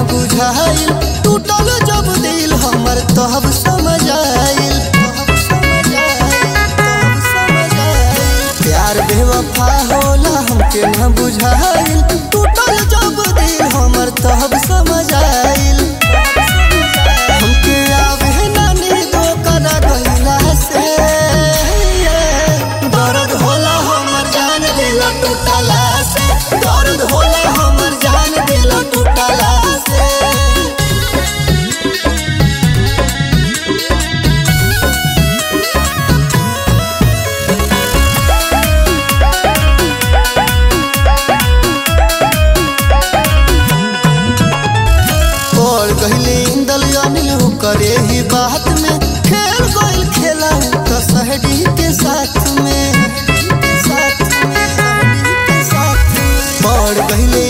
बुझाइल टूटल जब दिल हमर तब समझ आइल तब समझ आइल, तब समझ आइल। प्यार बेवफा होला हमके न बुझाइल टूटल जब दिल हमर तब समझ आइल हमके आवे ना नींदो करा गइला से दर्द होला हमर जान दिल टूटला से दर्द होला हमर जान दिल टूटला से और कहले इंदल अनिल हो करे ही बात में खेल गोल खेला तो सहडी के साथ में साथ में, सहडी के साथ में। और कहले